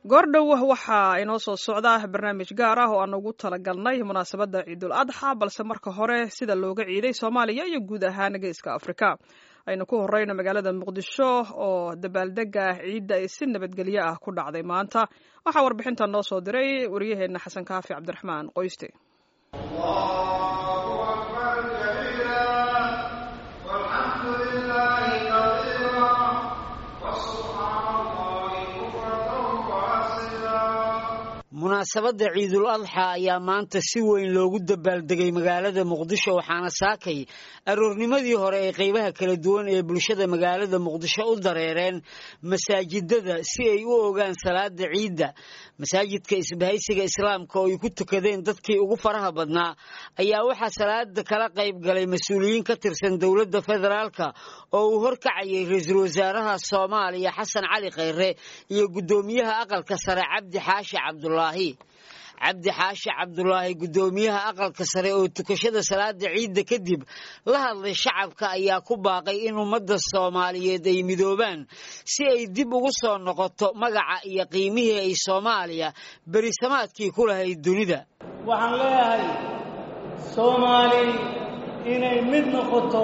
goordhow waxaa inoo soo socda barnaamij gaar ah oo aan ugu talagalnay munaasabadda ciidul adxa balse marka hore sida looga ciiday soomaaliya iyo guud ahaan geeska afrika aynu ku horeyno magaalada muqdisho oo dabaaldega ciidda ay si nabadgelyo ah ku dhacday maanta waxaa warbixintan noo soo diray wariyaheenna xasan kaafi cabdiraxmaan qoyste munaasabadda ciidul adxa ayaa maanta si weyn loogu dabaaldegay magaalada muqdisho waxaana saakay aroornimadii hore ee qaybaha kala duwan ee bulshada magaalada muqdisho u dareereen masaajidada si ay u ogaan salaada ciidda masaajidka isbahaysiga islaamka oo ay ku tukadeen dadkii ugu faraha badnaa ayaa waxaa salaada kala qayb galay mas-uuliyiin ka tirsan dowladda federaalka oo uu horkacayay ra-iisul wasaaraha soomaaliya xasan cali khayre iyo guddoomiyaha aqalka sare cabdi xaashi cabdulaahi cabdi xaashi cabdulaahi guddoomiyaha aqalka sare oo tukashada salaada ciidda kadib la hadlay shacabka ayaa ku baaqay in ummadda soomaaliyeed ay midoobaan si ay dib ugu soo noqoto magaca iyo qiimihii ay soomaaliya berisamaadkii ku lahayd dunida waxaan leeyahay soomaali inay mid noqoto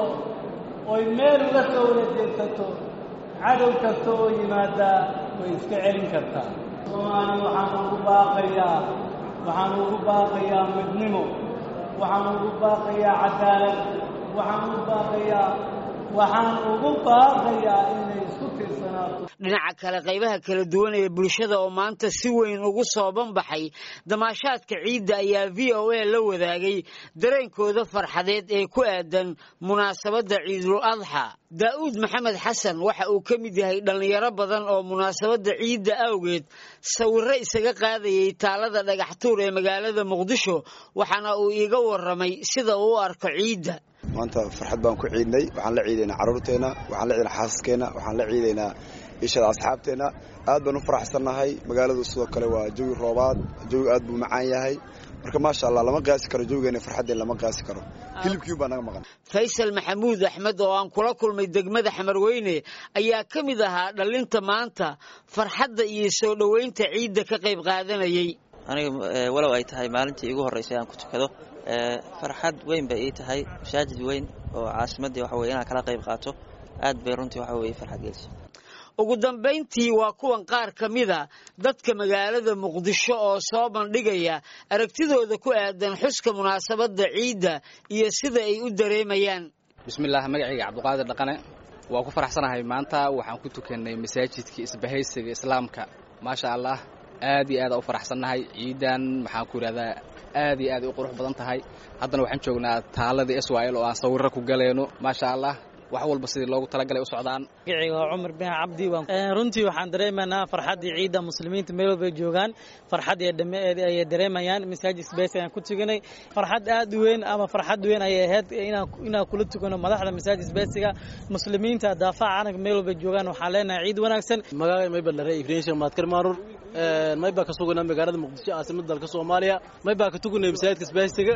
oy meel uga soo wada jeedsato cadow kasta oo yimaadaa way iska celin kartaa soomaali waxaan ugu baaqayaa waxaan ugu baaqayaa midnimo waxaan ugu baaqayaa cadaalad waxaan ugu baaqayaa waxaan ugu baaqayaa inay isku tirsanaato dhinaca kale qaybaha kala duwan ee bulshada oo maanta si weyn ugu soo banbaxay damaashaadka ciidda ayaa v o a la wadaagay dareenkooda farxadeed ee ku aadan munaasabadda ciidul adxa daa'uud maxamed xasan waxa uu ka mid yahay dhallinyaro badan oo munaasabadda ciidda awgeed sawirro isaga qaadayay taalada dhagaxtuur ee magaalada muqdisho waxaana uu iiga warramay sida uu u arko ciidda maanta farxad baan ku ciidnay waxaan la ciidaynaa carruurteenna waxaan la ciidaynaa xaasaskeenna waxaan la ciidaynaa ishada asxaabteenna aad baan u faraxsannahay magaaladu sidoo kale waa jawi roobaad jawi aad buu macaan yahay marka maasha allah lama qiyaasi karo jawigeena farxaddeen lama qiyaasi karo hilibkiin baa naga maqan faysal maxamuud axmed oo aan kula kulmay degmada xamarweyne ayaa ka mid ahaa dhallinta maanta farxadda iyo soo dhoweynta ciidda ka qayb qaadanayay aniga walow ay tahay maalintii igu horraysay aan ku tukado farxad weyn bay ii tahay masaajid weyn oo caasimaddii waxa weye inaan kala qayb qaato aad bay runtii waxa weye farxad gelisa ugu dambayntii waa kuwan qaar ka mida dadka magaalada muqdisho oo soo bandhigaya aragtidooda ku aadan xuska munaasabadda ciidda iyo sida ay u dareemayaan bismillaah magacayga cabdiqaadir dhaqane waa ku faraxsanahay maanta waxaan ku tukannay masaajidkii isbahaysiga islaamka maasha allah aad iyo aada u faraxsannahay ciidan maxaan ku yidhahdaa aad iyo aad ay u qurux badan tahay haddana waxaan joognaa taaladii israa'il oo aan sawirro ku galayno maasha allah wax walba sidii loogu talagalay u socdaan magacayga waa cumar bin cabdi runtii waxaan dareemaynaa farxaddii ciidda muslimiinta meel walbay joogaan farxad ayay dareemayaan masaajid sbeys ayaan ku tukanay farxad aad u weyn ama farxad weyn ayay ahayd inaan kula tukano madaxda masaajid sbeysiga muslimiinta daafaca calanka meel walbay joogaan waxaan leenahay ciid wanaagsan magacay mayba dhare ibrahim sheekh maadkar maarur may baa ka suganaa magaalada muqdisho caasimada dalka soomaaliya may baa ka tukanay masaajidka sbeysiga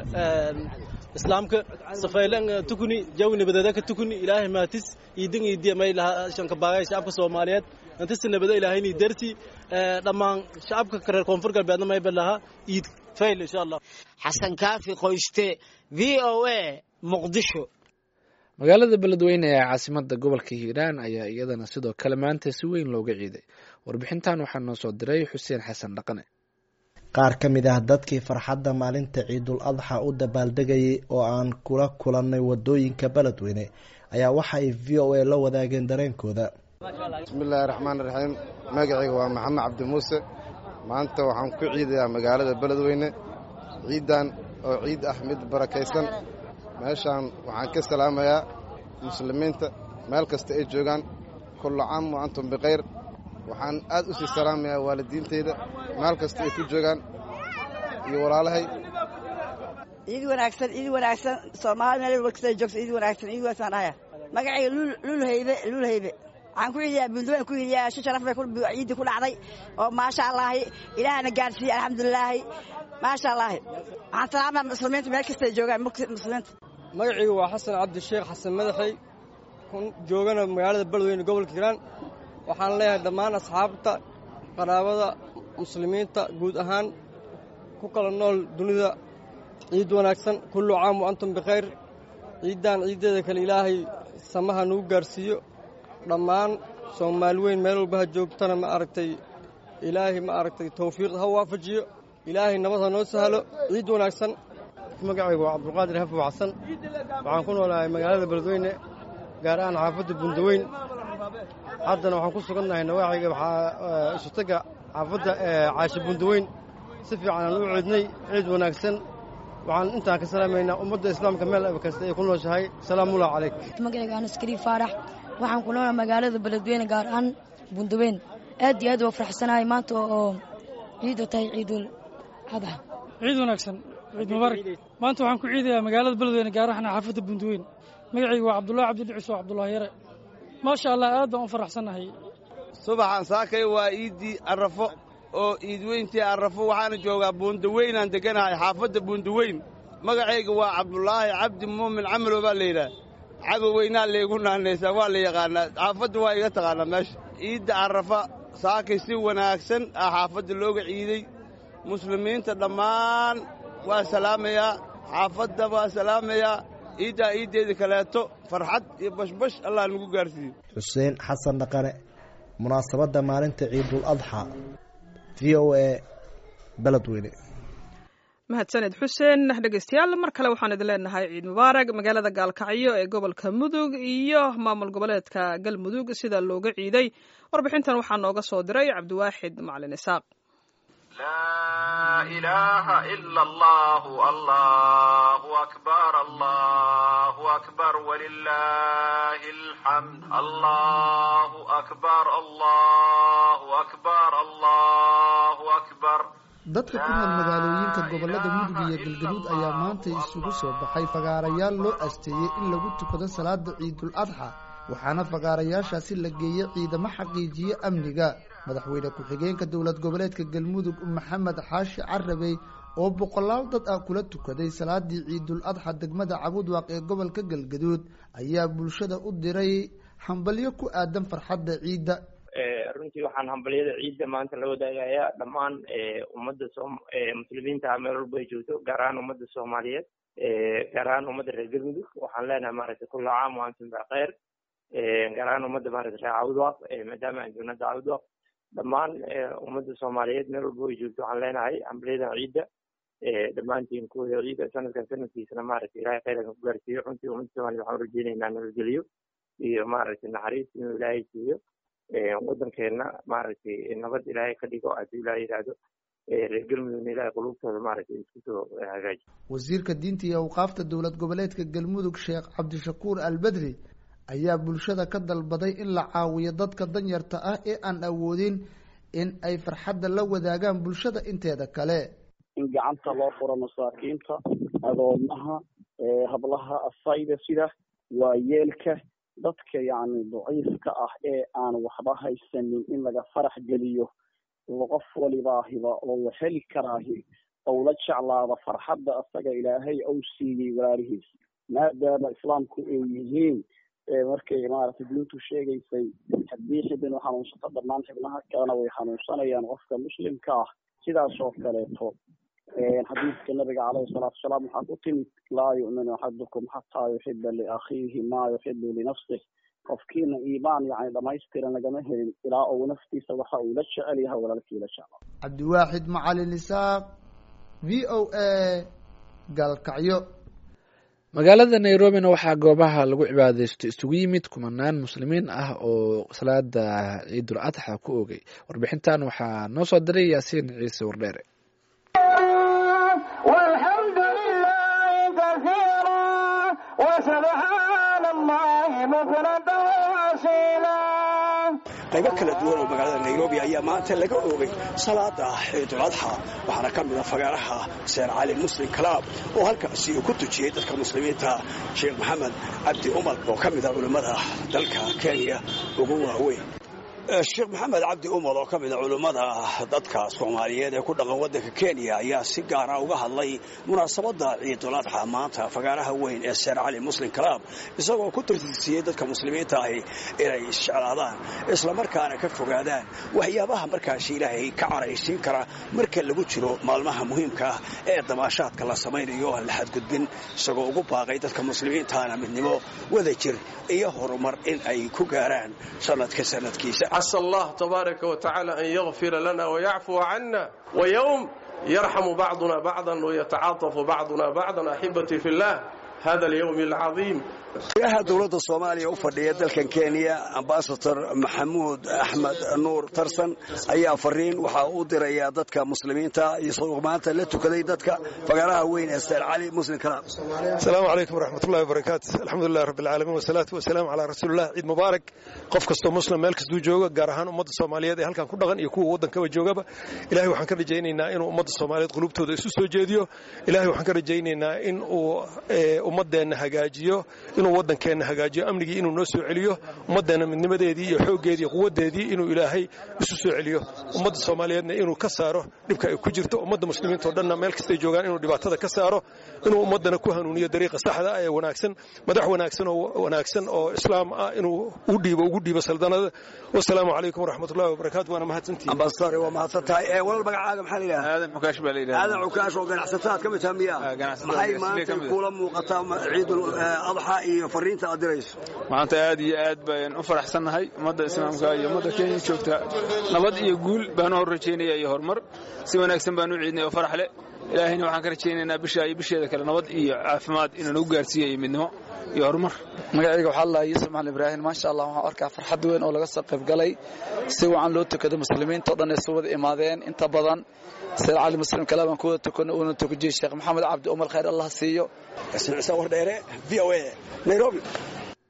islaamka safaylan tukuni jawi nabadeeda ka tukuni ilaahay maatis iidin iidiya may lahaa shanka baagay shacabka soomaaliyeed intisi nabada ilaahayni darsi dhammaan shacabka reer koonfur galbeedna mayba lahaa iid fayl insha allah xasan kaafi qoyste v o a muqdisho magaalada beledweyne ee caasimada gobolka hiiraan ayaa iyadana sidoo kale maanta si weyn looga ciiday warbixintan waxaa noo soo diray xuseen xasan dhaqane qaar ka mid ah dadkii farxadda maalinta ciidul adxa u dabaaldegayay oo aan kula kulannay wadooyinka beledweyne ayaa waxa ay v o a la wadaageen dareenkooda bismillaahi raxmaan raxiim magacayga waa maxamed cabdi muuse maanta waxaan ku ciidayaa magaalada beledweyne ciiddan oo ciid ah mid barakaysan meeshaan waxaan ka salaamayaa muslimiinta meel kasta ay joogaan kullu caam wa antum bikhayr waxaan aad u sii salaamayaa waalidiintayda meel kasta ay ku joogaan iyo walaalahay ciid wanaagsan ciid wanaagsan soomaali meel walba kasta joogto ciid wanaagsan ciid wanaagsan dhahaya magacayga lulhaybe lulhaybe waxaan ku ciidayaa bunduwan ku ciidayaa shi sharaf bay ciiddi ku dhacday oo maasha allaahi ilaahana gaadhsiiyey alxamdulilaahi maasha allaahi waxaan salaamaya muslimiinta meel kasta ay joogaan muslimiinta magacaygu waa xasan cabdisheekh xasan madaxey joogana magaalada beledweyne gobolka hiiraan waxaan leeyahay dhammaan asxaabta qaraabada muslimiinta guud ahaan ku kala nool dunida ciid wanaagsan kullu caam wa antum bikhayr ciiddan ciiddeeda kale ilaahay samaha nagu gaarsiiyo dhammaan soomaali weyn meel walba ha joogtana ma aragtay ilaahay ma aragtay tawfiiq ha waafajiyo ilaahay nabad ha noo sahlo ciid wanaagsan magacaygu waa cabdulqaadir hafow xasan waxaan ku noolahay magaalada beledweyne gaar ahaan xaafadda bundaweyn haddana waxaan ku sugannahay nawaaxiga waxaa isutaga xaafadda caashi bundaweyn si fiican aan u ciidnay ciid wanaagsan waxaan intaan ka salaamaynaa ummadda islaamka meel kasta ay ku nooshahay salaamullahi calayk magacayga anas kariim faarax waxaan ku noolaa magaalada beledweyne gaar ahaan bundaweyn aad iyo aad waa faraxsanahay maanta oo ciidda tahay ciidul adxa ciid wanaagsan ciid mubaarak maanta waxaan ku ciidayaa magaalada beledweyne gaar ahaan xaafadda bundaweyn magacayga waa cabdullahi cabdidhicis oo cabdullahi yare maasha allah aad baan u faraxsannahay subaxan saakay waa iiddii arrafo oo iidweyntii arrafo waxaana joogaa buundaweynaan degganahay xaafadda buundaweyn magacayga waa cabdulaahi cabdi muumin camalow baa layidhaah cagoweynaa laygu naanaysaa waa la yaqaannaa xaafadda waa iga taqaannaa meesha iidda arrafa saakay si wanaagsan ah xaafadda looga ciiday muslimiinta dhammaan waa salaamayaa xaafadda waa salaamayaa ciiddaa iiddeeda kaleeto farxad iyo bashbash allah nagu gaarsiiyo xuseen xasan dhaqane munaasabadda maalinta ciidul adxa v o a beledweyne mahadsaned xuseen dhegeystayaal mar kale waxaan idin leenahay ciid mubaarag magaalada gaalkacyo ee gobolka mudug iyo maamul goboleedka galmudug sida looga ciiday warbixintan waxaa nooga soo diray cabdiwaaxid macalin isaaq لا إله إلا الله الله أكبر الله أكبر ولله الحمد الله أكبر الله أكبر الله أكبر dadka ku nool magaalooyinka gobollada mudug iyo galgaduud ayaa maanta isugu soo baxay fagaarayaal loo asteeyey in lagu tukado salaada ciidul adxa waxaana fagaarayaashaasi la geeyey ciidamo xaqiijiye amniga madaxweyne ku-xigeenka dowlad goboleedka galmudug maxamed xaashi carabey oo boqolaal dad ah kula tukaday salaadii ciidul adxa degmada cabudwaaq ee gobolka galgaduud ayaa bulshada u diray hambalyo ku aadan farxadda ciidda runtii waxaan hambalyada ciidda maanta la wadaagayaa dhammaan ummadda muslimiinta meel walba ay joogto gaar ahaan ummadda soomaaliyeed gaar ahaan ummadda reer galmudug waxaan leenahay maaragtay kulla caam wa antum bikeyr gaar ahaan ummadda maaragtay reer cabudwaaq maadaama aan joogna cabudwaaq dhammaan ummadda soomaaliyeed meel walba ay joogto waxaan leenahay hambalyadan ciidda dhammaantiin kuwada ciidda sanadkan sanadkiisana maaragtay ilahay khayran ku gaarsiiyo runtii ummadda soomaliya waxaan urajeynaynaa nabadgeliyo iyo maaragtay naxariis inuu ilaahay siiyo waddankeenna maaragtay nabad ilaahay ka dhigo haddii ilaahay yidhaahdo reer galmudugna ilaahay qulubtooda maaragtay isku soo hagaaji wasiirka diinta iyo awqaafta dowlad goboleedka galmudug sheekh cabdishakuur albedri ayaa bulshada ka dalbaday in la caawiyo dadka danyarta ah ee aan awoodin in ay farxadda la wadaagaan bulshada inteeda kale in gacanta loo furo masaakiinta adoomaha hablaha asayda sida waayeelka dadka yacni daciifka ah ee aan waxba haysanin in laga farax geliyo qof walibaahiba oo heli karaahi ou la jeclaado farxadda asaga ilaahay ou siiyey walaalihiis maadaama islaamku ay yihiin markay maaragtay diintu sheegaysay haddii xibinu xanuunsato dhammaan xibnaha kalena way xanuunsanayaan qofka muslimka ah sidaas oo kaleeto xadiidka nabiga caleyhi salaatu wasalaam waxaa ku timid laa yu'minu axadukum xataa yuxiba liakhiihi maa yuxibu linafsih qofkiina iimaan yani dhamaystiran lagama helin ilaa uu naftiisa waxa uu la jecel yahay walaalkii la jeclo cabdiwaaxid macalin isaaq v o a gaalkacyo magaalada nairobina waxaa goobaha lagu cibaadeysto isugu yimid kumanaan muslimiin ah oo salaada ciidul adxa ku oogay warbixintan waxaa noo soo diray yaasiin ciise wardheere qaybo kala duwan oo magaalada nairobi ayaa maanta laga oogay salaada ciidul adxa waxaana ka mid a fagaaraha seer cali muslim kalaab oo halkaasi uu ku tujiyey dadka muslimiinta sheekh maxamed cabdi umar oo ka mid a culimmada dalka kenya ugu waaweyn sheekh maxamed cabdi umar oo ka mid a culummada dadka soomaaliyeed ee ku dhaqan waddanka kenya ayaa si gaara uga hadlay munaasabadda ciidul adxa maanta fagaaraha weyn ee seer cali muslim club isagoo ku tirtirsiiyey dadka muslimiinta ahi inay isjeclaadaan islamarkaana ka fogaadaan waxyaabaha markaasi ilaahay ka caraysiin kara marka lagu jiro maalmaha muhiimka ah ee damaashaadka la samaynayo aan la xadgudbin isagoo ugu baaqay dadka muslimiintaana midnimo wada jir iyo horumar in ay ku gaaraan sanadka sanadkiisa عسى الله تبارك وتعالى أن يغفر لنا ويعفو عنا ويوم يرحم بعضنا بعضا ويتعاطف بعضنا بعضا أحبتي في الله هذا اليوم العظيم madaxweynaha dowladda soomaaliya u fadhiya dalkan kenya ambasador maxamuud axmed nuur tarsan ayaa fariin waxa uu dirayaa dadka muslimiinta isagoo maanta la tukaday dadka fagaaraha weyn ee seer cali muslim club asalaamu calaykum waraxmatullahi wabarakaatu alxamdulilah rabbi alcaalamiin wasalaatu wasalaamu calaa rasuulillah ciid mubaarak qof kastoo muslim meel kastuu jooga gaar ahaan ummadda soomaaliyeed ee halkan ku dhaqan iyo kuwa waddankaba joogaba ilahay waxaan ka rajaynaynaa inuu ummadda soomaaliyeed qulubtooda isu soo jeediyo ilahay waxaan ka rajaynaynaa in uu ummaddeenna hagaajiyo inuu waddankeenna hagaajiyo amnigii inuu noo soo celiyo ummaddeenna midnimadeedii iyo xooggeedii iyo quwaddeedii inuu ilaahay isu soo celiyo ummadda soomaaliyeedna inuu ka saaro dhibka ay ku jirto ummadda muslimiintao dhanna meel kastay joogaan inuu dhibaatada ka saaro inuu ummaddana ku hanuuniyo dariiqa saxda ah ee wanaagsan madax wanaagsan oo wanaagsan oo islaam ah inuu u dhiibo ugu dhiibo saldanada wasalaamu calaykum waraxmatullahi wabarakaatu waana mahadsantihiin ambasador waa mahadsan tahay ee walal magacaaga maxaa la yidhaha aadan xukaash baa la yidhaha aadan cukaash oo ganacsataad ka mid taha miya maxay maanta kuula muuqataa ciidul adxa iyo fariinta aad dirayso maanta aad iyo aad baan u faraxsannahay ummadda islaamka iyo ummadda kenya joogta nabad iyo guul baan u hor rajaynaya iyo horumar si wanaagsan baan u ciidnay oo farax leh ilaahayna waxaan ka rajaynaynaa bisha iyo bisheeda kale nabad iyo caafimaad inuu nagu gaarsiiyo iyo midnimo iyo horumar magacayga waxaa lahaa yuusuf maxal ibraahim maasha allah waxaan arkaa farxad weyn oo laga soo qayb galay si wacan loo tukado muslimiinta o dhan ay soo wada imaadeen inta badan sayid cali muslim kale baan ku wada tukano uuna tukajiyey sheekh maxamed cabdi umar khayr allah siiyo wardheere v o a nairobi